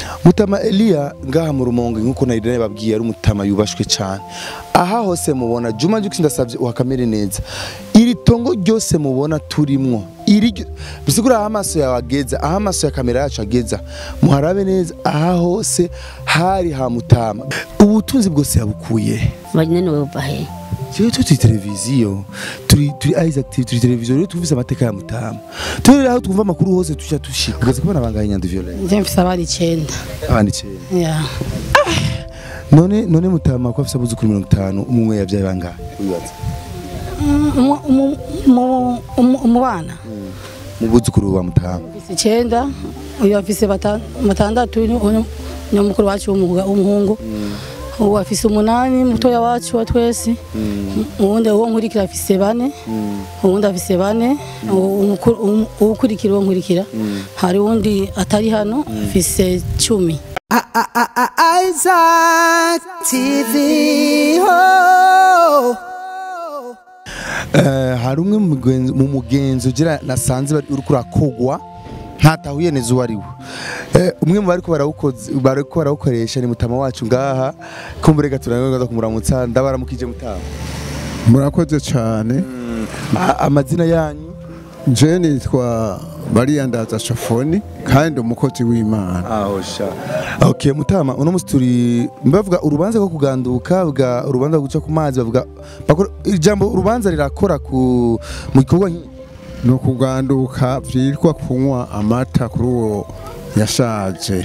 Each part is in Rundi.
mutama eliya ngaha mu rumonge nk'uko nari nababwiye ari umutama yubashwe cyane aha hose mubona juma jukisi ndasabye uhakamere neza iri tongo ryose mubona turimwo iri ryo- bisigura aho amaso yawe ageza aho amaso ya kamera yacu ageza muharabe neza aha hose hari ha mutama ubutunzi bwose yabukuye banyene wova he Jewe turi televiziyo turi turi Isaac TV turi televiziyo rero twumvise amateka ya mutama turi aho twumva amakuru hose tuja tushika ugaze kubona bangahe nyandi violence nje mfise abana icenda abandi cyane ya none none mutama ko afise abuzukuru mirongo itanu umwe yavyaye bangahe wibaza Mu- mu- mu- mu- mu bana mu buzukuru wa mutama mfise icenda uyu afise bata- batandatu uyu- uyu ni mukuru wacu w'umuga- w'umuhungu ubu afise umunani mutoya wacu wa twese uwundi uwo nkurikira afise bane uwundi afise bane uwukuru- uwu- uwukurikira uwo nkurikira hari uwundi atari hano afise cumi Isaac TV. Oh. Eh, hari umwe mu mugenzi- mu mugenzi ugira nasanze bari uriko urakogwa ntatahuye neza uwo ari we Eh, umwe mu bariko barawukoze bariko barawukoresha ni mutama wacu ngaha kumbure gaturanga kumuramutsa ndabaramukije mutama murakoze cyane A- amazina yanyu je nitwa bariyandaza shofoni kandi umukozi w'imana aho sha okay mutama uno musi turi bavuga urubanza rwo kuganduka bwa urubanza rwo guca ku mazi bavuga bakora ijambo urubanza rirakora ku mu gikorwa nk'iki ni ukuganduka byitwa kunywa amata kuri uwo yashaje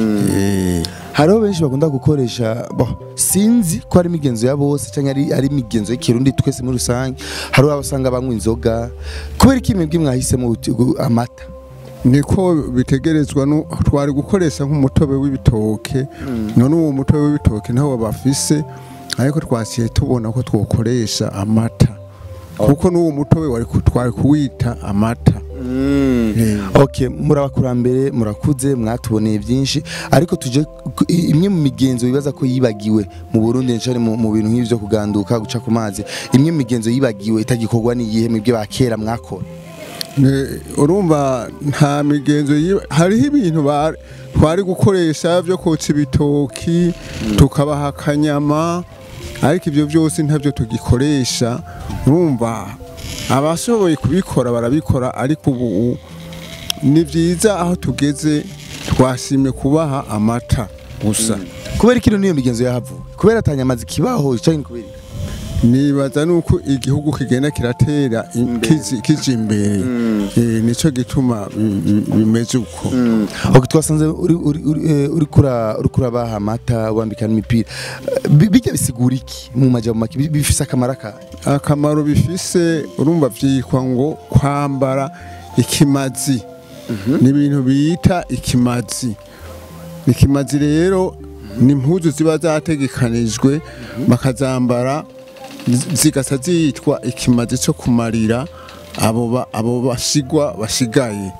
Eh, hariho benshi bakunda gukoresha bo sinzi ko ari imigenzo ya bose cyangwa ari ari imigenzo y'ikirundi twese muri rusange hariho abasanga banywa inzoga kubera iki mwebwe mwahisemo uti- gu- amata niko bitegerezwa nu- twari gukoresha nk'umutobe w'ibitoke none uwo mutobe w'ibitoke ntawo bafise ariko twasiye tubona ko twokoresha amata kuko n'uwo mutobe wari ku- twari kuwita amata Eh. okay muri abakurambere murakuze mwatuboneye byinshi ariko tuje ku- i- imwe mu migenzo bibaza ko yibagiwe mu Burundi cyane mu mu bintu nk'ivyo kuganduka guca ku mazi imwe mu migenzo yibagiwe itagikorwa ni iyihe mwebwe ba kera mwakora Ne- urumva nta migenzo yiba- hariho ibintu ba- twari gukoresha byo kotsa ibitoki tukabaha akanyama ariko ibyo byose ntabyo tugikoresha urumva abashoboye kubikora barabikora ariko ubu ni byiza aho tugeze twasimye kubaha amata gusa kubera iki niyo migenzo yahavuye kubera atanyamazi kibaho cyangwa kubera iki? nibaza nuko igihugu kigenda kiratera i- kizi- kija imbere Eh, nico gituma bi- bi- bimeze uko Ok twasanze uri uri uri eh, uri kura uri kurabaha amata wambika n'imipira Eh, bi- bijya bisigura iki mu majambo make Bi- bifise akamaro ka akamaro bifise urumva vyitwa ngo kwambara ikimazi ni ibintu bita ikimazi ikimazi rero ni impuzu ziba zategekanijwe bakazambara zi- zigasa zitwa ikimazi cyo kumarira abo ba- abo basigwa basigaye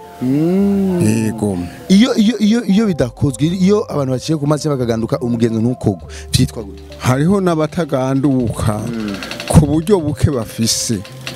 yego iyo iyo iyo iyo bidakozwe iyo abantu baciye ku mazi bakaganduka umugenzo ntukogwe vyitwa gute hariho n'abataganduka ku buryo buke bafise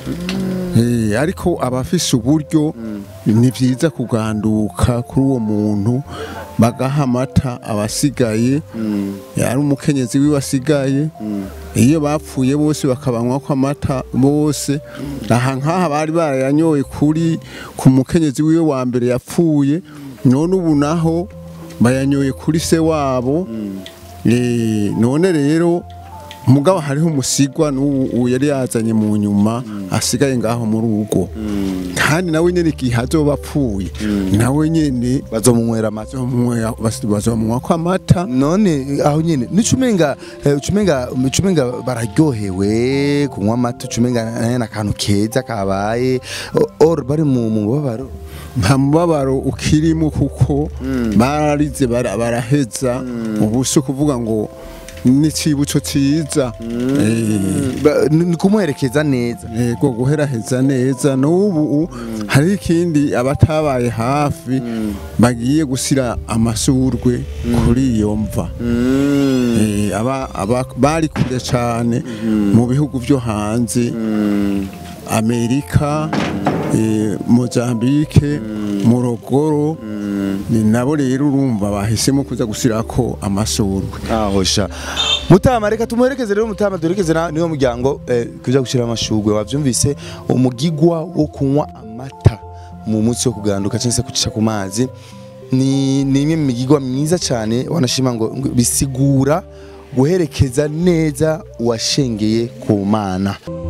Eh, ariko abafise uburyo ni byiza kuganduka kuri uwo muntu bagaha amata abasigaye ari umukenyezi wiwe asigaye iyo bapfuye bose bakabanywa ko amata bose aha nk'aha bari barayanyoye kuri ku mukenyezi wiwe wa mbere yapfuye none ubu naho bayanyoye kuri se wabo Eh, none rero mugabo hariho umusigwa n'ubu ubu yari yazanye mu nyuma asigaye ngaho muri ugo kandi nawe nyene igihe azoba apfuye nawe nyene bazomunywera amata bazomunywa- bas- bazomunywa ko amata none aho nyene nicumenga ucumenga ucumenga bararyohewe kunywa amata ucumenga nayo akantu keza kabaye O- or bari mu mu mubabaro nta mubabaro ukirimo kuko bararize bara- baraheza ubu si ukuvuga ngo n'icibutso ciza Eh, Ba- ni ni kumuherekeza neza yego guheraheza neza n'ubu hari ikindi abatabaye hafi bagiye gusira amasurwe kuri iyo mva Eh, aba- aba- bari kure cyane mu bihugu byo hanze amerika eh, Mozambique Morogoro ni nabo rero urumva bahisemo kuza gusirako amasurwe aho sha mutama reka tumuherekeze rero mutama duherekeze na niwo muryango eh, kuja gushira amashugwe wavyumvise umugigwa wo kunywa amata mu munsi wo kuganduka cyangwa se kucisha ku mazi ni ni imwe mu migigwa myiza cyane wanashima ngo ngo bisigura guherekeza neza uwashengeye ku mana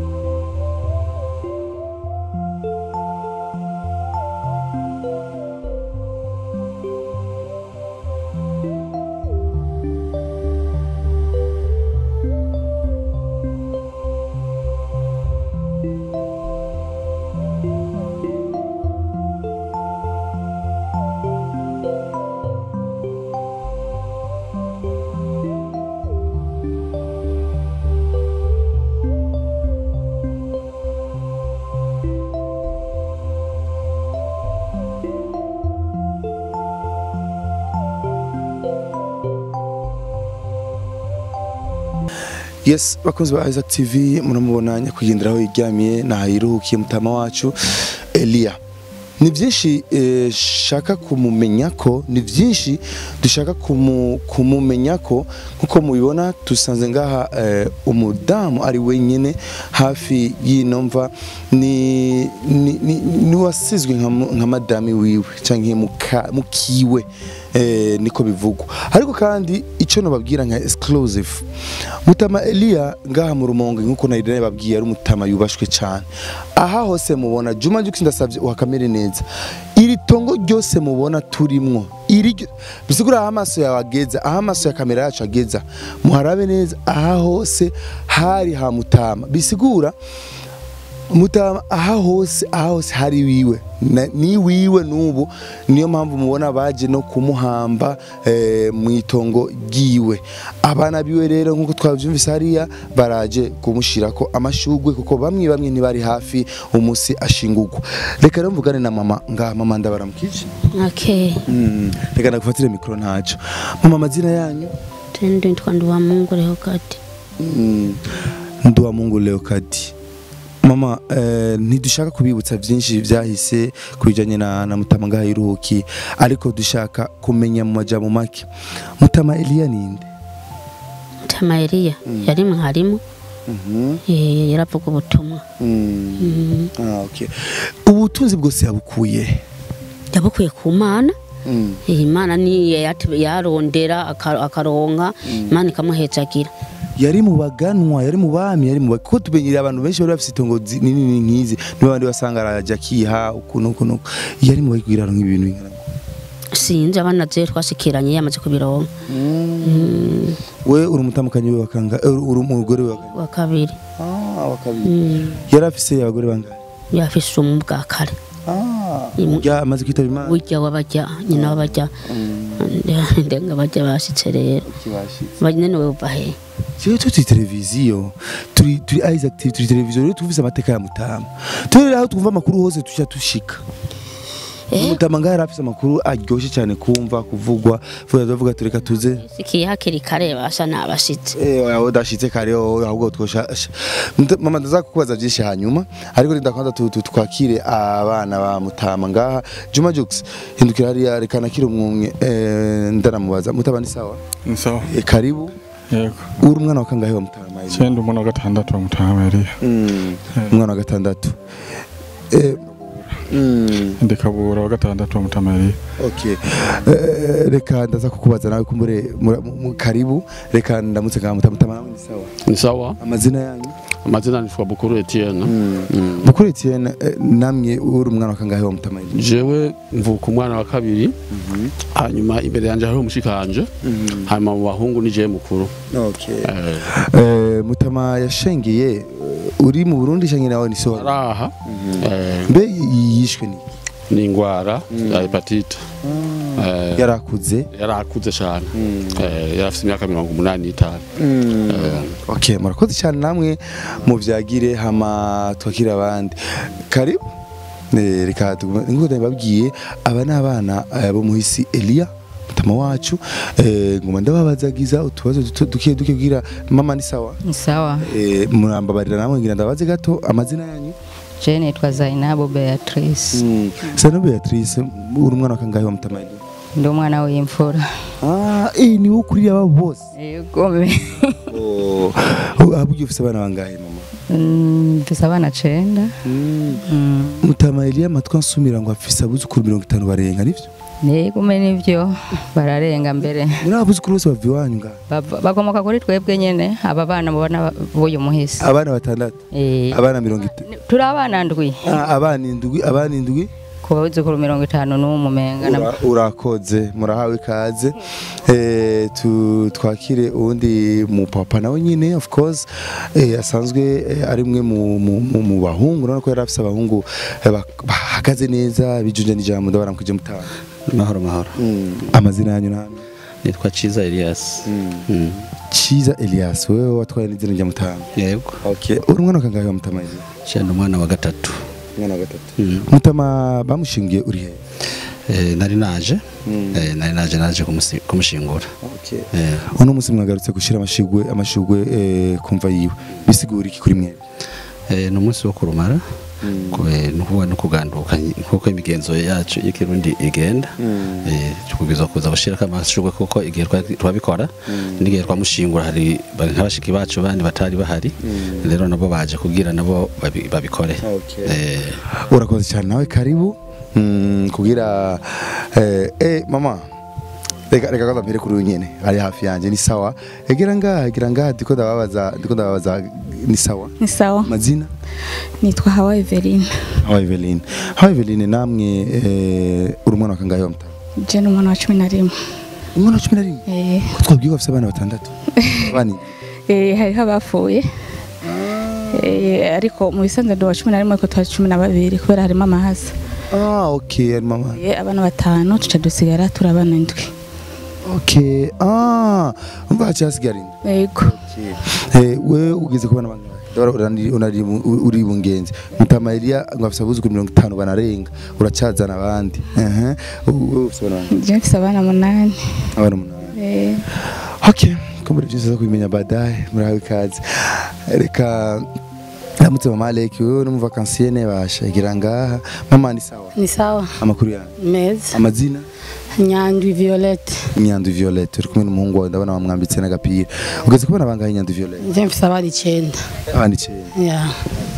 yes bakunzi ba Isaac TV muramubona nyakwigenderaho yiryamiye nahiruhukiye mutama wacu Elia ni byinshi eh, shaka kumumenya ko ni byinshi dushaka kumu, kumumenya ko nkuko mubibona dusanze ngaha eh, umudamu ari wenyine hafi y'ino mva ni, ni, ni, ni wasizwe nka, mu- nka madami wiwe canke muka- mukiwe eh, niko bivugwa ariko kandi icyo nababwira nka exclusive mutama Elia ngaha mu rumonge nkuko narirene babwiye ari umutama yubashwe cyane aha hose mubona Juma Jux ndasavye uhakamere neza iri tongo ryose mubona turimwo iri ryo- bisigura aho amaso yawe ageza aho amaso ya kamera yacu ageza muharabe neza aha hose hari ha mutama bisigura mutama aha hose aha hose hari wiwe Na- ni wiwe n'ubu niyo mpamvu mubona baje no kumuhamba eh, mu itongo ryiwe abana biwe rero nk'uko twabyumvise hariya baraje kumushirako amashugwe kuko bamwe bamwe ntibari hafi umunsi ashingurwa reka rero mvugane na mama ngaha mama ndabaramukije Okay. mm. reka ndagufatire mikoro ntaco mama amazina yanyu Tendo nitwa Nduwa Mungu leo kati. Mm. nduwa mungu leo kadi mama eh, ntidushaka kubibutsa byinshi byahise ku bijyanye na, na mutama ngaha yiruhuki ariko dushaka kumenya mu majambo make mutama eliya ninde Tama Elia yari mwarimu eh, yaravuga ubutumwa. mm. ah, okay. ubutunzi bwose yabukuye Yabukuye ku Mana. mm. Eh, Imana ni yat- yarondera aka- akaronka Imana ikamuhezagira. yari mu baganwa yari mu bami yari mu ba- kuko tumenyereye abantu benshi bari bafite itongo zi- nini nk'izi nibo bandi basanga arajya akiha ukuntu ukuntu yari mu bagwirano nk'ibintu bingana gutya. Sinzi abana je twashikiranye yamaze kubironka. we uri umutamukanyi we wakanga eh, uri umugore we wakanga Wa kabiri. ah wa kabiri Mm. yari afise abagore bangahe Yafise umu bwa kare. ah Imu- ya amaze kwitaba imana Burya wabajya nyina wabajya. Ndenga bajya bashitse rero. Banyene we uva he? Jewe turi televiziyo turi turi Isaac TV turi televiziyo rero tuvuze amateka ya Mutama turi aho twumva amakuru hose tuja tushika Eh. Mutama ngaho yarafise amakuru aryoshye cyane kumva kuvugwa vuga tuvuga tureka tuze Sikiye hakiri kare basha nabashitse. Eh aho dashitse kare oh, ahubwo twosha Muta- mama ndaza kukubaza byinshi hanyuma ariko ndakwanza tu- tu- twakire abana ba Mutama ngaha Juma Jux hindukira hariya rekana kiri umwumwe eh, ndanamubaza Mutama ni sawa Ni sawa eh, karibu yego uri umwana wa kangahe wa Mutama Eliya? cyenda umuntu wa gatandatu wa mutama Eliya Mm. umwana wa gatandatu Eh, mm, ndikabura wa gatandatu wa mutama Eliya okay Eh, reka ndaza kukubaza nawe kumbure mura- mu- mu- karibu reka ndamutse ngaha Mutama Mutama nawe ni sawa Ni sawa. amazina yanyu Amazina ni Bukuru Etienne. Mm. Bukuru Etienne eh, namwe uri umwana wa kangahe wa Mutama Eliya? Jewe mvuka umwana wa kabiri hanyuma imbere yanje hariho umushikanje hanyuma mu bahungu ni jewe mukuru Okay. Eh, Eh, Mutama yashengeye eh, uri mu Burundi canke nawe ni so araha eh, mbe yishwe ni ni ingwara ya hepatite Eh, yarakuze yarakuze cyane Eh, yari afite imyaka mirongo umunani n'itanu Eh, okay murakoze cyane namwe muvyagire hama twakira abandi karibu Eh, reka tugume nkuko ndababwiye aba ni abana eh, bo muhisi Elia mutama wacu eh, ngoma ndababazagiza utubazo duto duke duke kugira mama ni sawa Ni sawa. eh, murambabarira namwe ngira ndabaze gato amazina yanyu je nitwa Zainabu Beatrice sana Beatrice uri umwana wa kangahe wa mutamayi ndi umwana w'imfura ah eh ni wo kuri aba bose yego oh abugiye ufise abana bangahe mama Mm, mfise abana cenda Mm. mutamayi amatwi ansumira ngo afise abuzukuru mirongo itanu barenga nivyo yego me nivyo bararenga mbere muri abuzukuru bose bava iwanyu ngaha Bava- bakomoka kuri twebwe nyene aba bana mubona b'uyu muhisi abana batandatu Eh, abana mirongo itanu turi abana ndwi Ah, abana indwi abana indwi ku bazukuru mirongo itanu n'umwe umenga na- Ura- urakoze murahawe ikaze eh, tu- twakire uwundi mupapa nawe nyine of course eh, asanzwe eh, ari mwe mu, mu, mu, mu bahungu urabona ko yari afise abahungu eh, bak- bahagaze neza bijunje n'ijambo ndabara mukije mutanga mahoro mahoro amazina yanyu namwe nitwa Ciza Elias Mm. Ciza Elias wewe watwaye n'izina rya mutanga yego okay uri umwana wa kangahe wa mutama izi cyane umwana wa gatatu umwana wa gatatu Mm. mutama bamushingiye uri he Eh, nari naje Eh, nari naje naje kumusi- kumushingura okay Eh, uno munsi mwagarutse gushira amashigwe amashugwe eh, kumva yiwe bisigura iki kuri mwe eh, ni umunsi wo kurumara Ku- eh, ni ukuvuga no kuganduka nkuko imigenzo yacu y'ikirundi igenda Eh, tubwirizwa kuza gushirako amashurwe kuko igihe twa- twabikora n'igihe twamushingura hari ba- nk'abashiki bacu bandi batari bahari rero nabo baje kugira nabo babi- babikore Eh, urakoze cyane nawe karibu mm, kugira eh, eh, mama reka reka kwanza mpere kuri uyu nyene ari hafi yanje ni sawa egera ngaha egera ngaha ndiko ndababaza ndiko ndababaza ni sawa ni sawa mazina nitwa hawa eveline hawa Eveline hawa Eveline namwe eh, uri umwana wa kangahe wa mutama je ni umwana wa cumi na rimwe umwana wa cumi na rimwe Eh, ko twabwiye ko bafite abana batandatu bani eh, hariho abapfuye Eh, ariko mu bisanzwe ndi uwa cumi na rimwe ariko twari cumi na babiri kubera harimo amahasa ah okay ari mama Eh, abana batanu tuca dusigara turi abana indwi okay ah umva haciye hasigara indi yego Eh, we ugeze kubana bangahe Ndabona urani- unari mu- uri bungenzi mutama Elia ngo afite abuzukuru mirongo itanu banarenga uracazana abandi ehe wowe ufite abana bangahe je mfise abana munani abana umunani Eh, okay ko muri byose zo kubimenya badaye murahawe ikaze reka ndamutse mama Alec wewe no mu vacancienne basha igira ngaha mama ni sawa ni sawa amakuru yawe meza amazina nyandwi violette Nyandu Violette uri kumwe n'umuhungu wawe ndabona wamwambitse n'agapira ugeze kubona bangahe Nyandu Violette je mfise abana icenda abandi icyenda ya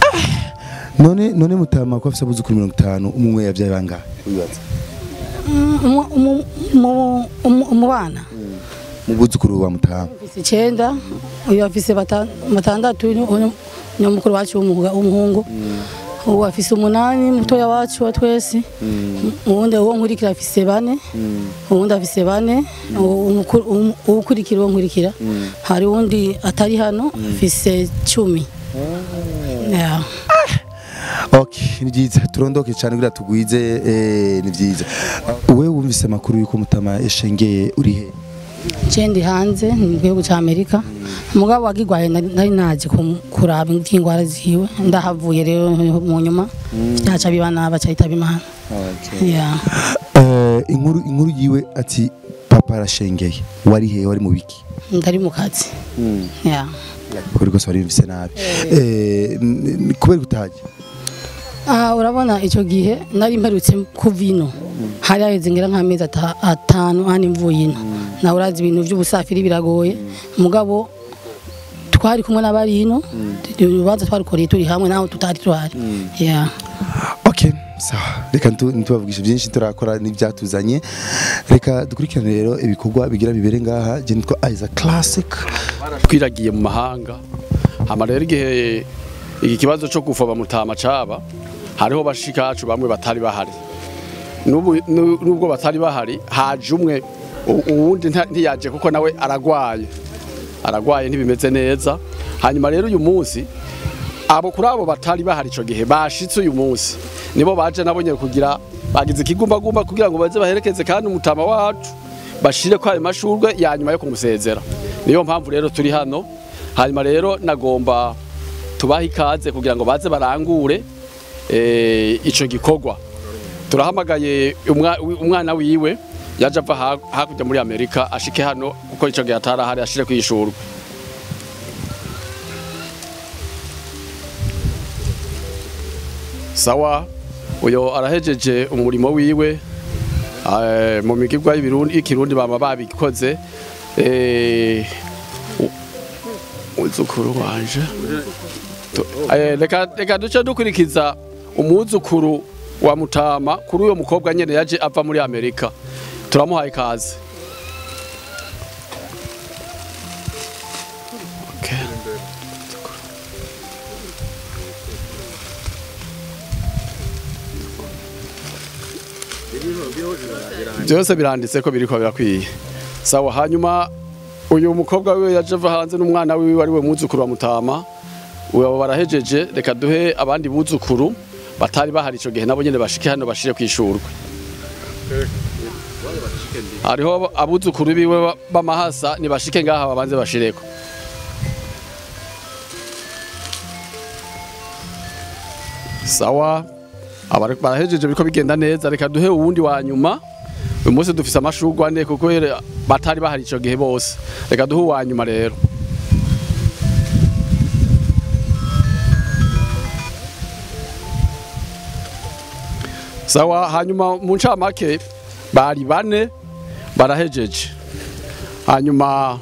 none none mutama ko afite abuzukuru mirongo itanu umwe yabyaye bangahe wibaza Umu- umu- umu- umu- umubana mu buzukuru wa mutama mfise icenda uyu afise bata- batandatu uyu ni umukuru wacu w'umuga- w'umuhungu ubu afise umunani mutoya wacu wa twese uwundi uwo nkurikira afise bane uwundi afise bane uwo- umukuru- umu- uwukurikira uwo nkurikira hari uwundi atari hano afise cumi Ya. okay ni byiza turondoke cyane kugira tugwize eh, ni byiza wewe wumvise amakuru y'uko mutama yashengeye uri he je ndi hanze ni mu gihugu c'amerika umugabo wagigwaye nari nari naje kum- kuraba ingwara ziwe ndahavuye rero mu nyuma yaca bibana baca yitaba imana Ya. Eh, inkuru inkuru yiwe ati papa arashengeye wari he wari mu biki ndari mu kazi Ya. kuri rwose wari wumvise nabi Eh, n- n- kubera utaje Ah, urabona icyo gihe nari mperutse kuva ino hari haheze ngira nk'amezi ata- atanu hano mvuye ino nawe urazi ibintu by'ubusafiri biragoye mugabo twari kumwe n'abari ino urubanza twarukoreye turi hamwe naho tutari tuhari Yeah. okay sawa reka ntu- ntitubavugishe byinshi turakora n'ibyatuzanye reka dukurikirane rero ibikorwa bigira bibere ngaha je nitwa Isaac Classic twiragiye mu mahanga hama rero igihe iki kibazo cyo gufaba mutama caba hariho bashikacu bamwe batari bahari Nubu- nu- nubwo batari bahari haje umwe u- uwundi nta- ntiyaje kuko nawe aragwaye aragwaye ntibimeze neza hanyuma rero uyu munsi abo kuri abo batari bahari ico gihe bashitse uyu munsi nibo baje nabonye kugira bagize ikigumbagumba kugira ngo baze baherekeze kandi umutama wacu bashire ko ayo mashurwe ya nyuma yo kumusezera niyo mpamvu rero turi hano hanyuma rero nagomba tubahe ikaze kugira ngo baze barangure eh, ico gikorwa turahamagaye umwa- umwana wiwe yaje ava ha- hakurya muri amerika ashike hano kuko ico gihe atarahari ashire kwishurwa sawa uyo arahejeje umurimo wiwe eh, mu migirwa y'ibirundi y'ikirundi baba babikoze eh, u- umwuzukuru wanje Tu- eh, reka reka duce dukurikiza umwuzukuru wa mutama kuri uyo mukobwa nyene yaje ava muri amerika turamuhaye ikaze Okay. byose biranditse ko biriko birakwiye sawa hanyuma uyu mukobwa wiwe yaje ava hanze n'umwana wiwe ari we mwuzukuru wa mutama ubu barahejeje reka duhe abandi buzukuru batari bahari ico gihe nabo nyene bashike hano bashire kwishurwe hariho abuzukuru biwe ba- b'amahasa nibashike ngaha babanze bashireko sawa Abari- barahejeje biriko bigenda neza reka duhe uwundi wa nyuma uyu munsi dufise amashurwe ane kuko yere- batari bahari ico gihe bose reka duhe uwa nyuma rero sawa hanyuma mu ncamake bari bane barahejeje hanyuma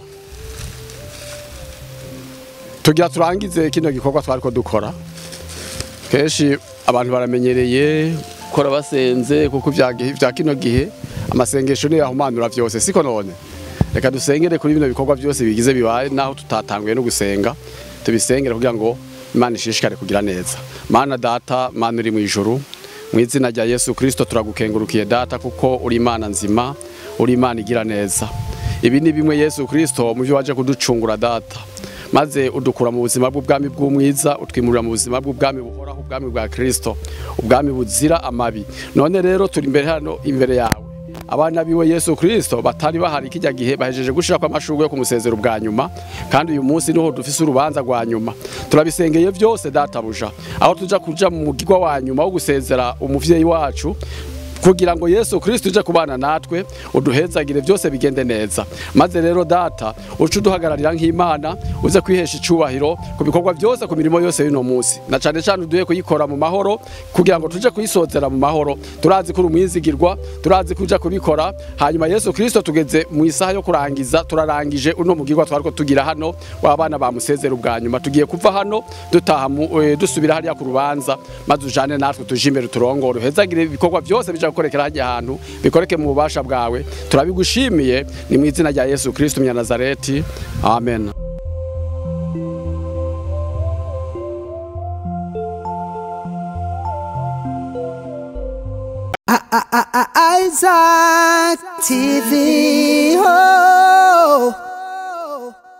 tugira turangize kino gikorwa twariko dukora kenshi abantu baramenyereye gukora basenze kuko vya gihe- vya kino gihe amasengesho niyo yahumanura vyose siko none reka dusengere kuri bino bikorwa byose bigize bibaye naho tutatanguye no gusenga tubisengere kugira ngo imana ishishikare kugira neza mana data mana uri mu ijuru mu izina rya yesu kirisito turagukengurukiye data kuko uri imana nzima uri imana igira neza ibi ni bimwe yesu kirisito mu byo waje kuducungura data maze udukura mu buzima bw'ubwami bw'umwiza utwimurira mu buzima bw'ubwami buhoraho ubwami bwa kirisito ubwami buzira amabi none rero turi imbere hano imbere yawe abana biwe yesu kirisito batari bahari kijya gihe bahejeje gushirako amashurwe yo kumusezera ubwa nyuma kandi uyu munsi niho dufise urubanza rwa nyuma turabisengeye byose databuja aho tuja kuja mu mugigwa wa nyuma wo gusezera umuvyeyi wacu kugira ngo yesu kirisito uje kubana natwe uduhezagire byose bigende neza maze rero data uce uduhagararira nk'imana uze kwihesha icubahiro ku bikorwa byose ku mirimo yose y'uno munsi na cane cane uduhe kuyikora mu mahoro kugira ngo tuje kuyisozera mu mahoro turazi ko uri umwizigirwa turazi ko uja kubikora hanyuma yesu kirisito tugeze mu isaha yo kurangiza turarangije uno mugirwa twariko tugira hano w'abana bamusezera ubwa nyuma tugiye kuva hano dutaha mu- eh, dusubira hariya ku rubanza maze ujane natwe tuje imbere turongore uhezagire ibikorwa byose bija gukorekera hajya hantu bikoreke mu bubasha bwawe turabigushimiye ni mu izina rya yesu kirisito munyanazareti amen Isaac TV.